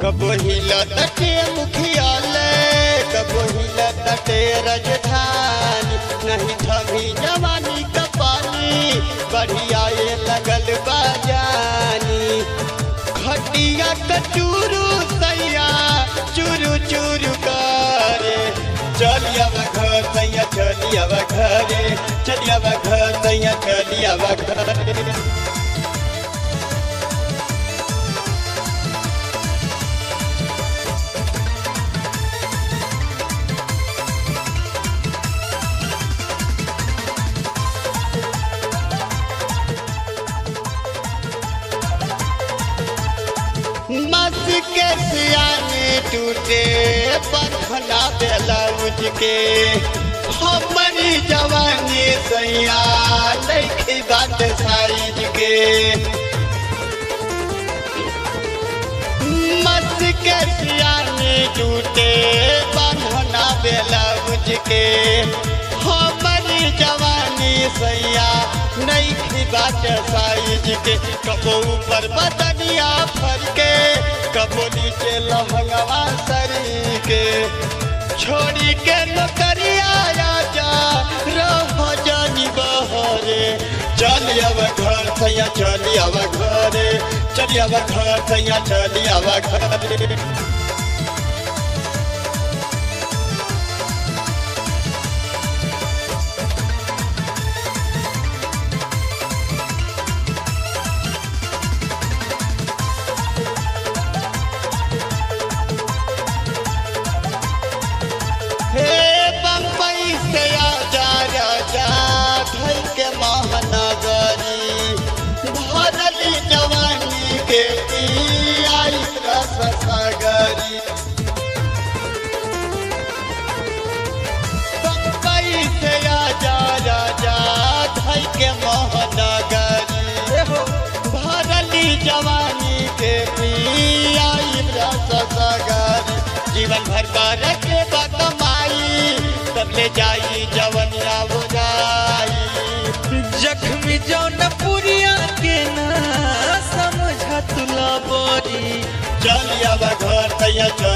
कबो हिलते मुखियालय कबो हिलते राजधानी नहीं थमी जवानी का पानी बढ़िया ये लगल बाजानी खटिया कचूरू सैया चूरू चूरू करे चलिया घर सैया चलिया घरे चलिया घर सैया चलिया घरे मस के सियाने टूटे बखना ब्लाउज के हमारी जवानी सैया देखी बात साइज के मस के सियाने टूटे बखना ब्लाउज के हमारी जवानी सैया नहीं बात साइज के कबो ऊपर बदनिया फर के कबो नीचे लहंगवा सरी के छोड़ी के नौकरिया जा रह जानी बहरे चल अब घर सैया चल अब घरे चल अब घर सैया चल अब घरे हे बम्बई से आजा राजा धई के महानगरी भरली जवानी के आई रस सागरी बम्बई से आजा राजा धई के महानगरी भरली जवानी के आई रस सागरी जीवन भर का रखे कमाई तब ले जाई जवनिया बुझाई जख्मी जौन पुरिया के ना समझ तुला बोरी चल अब घर तैया चल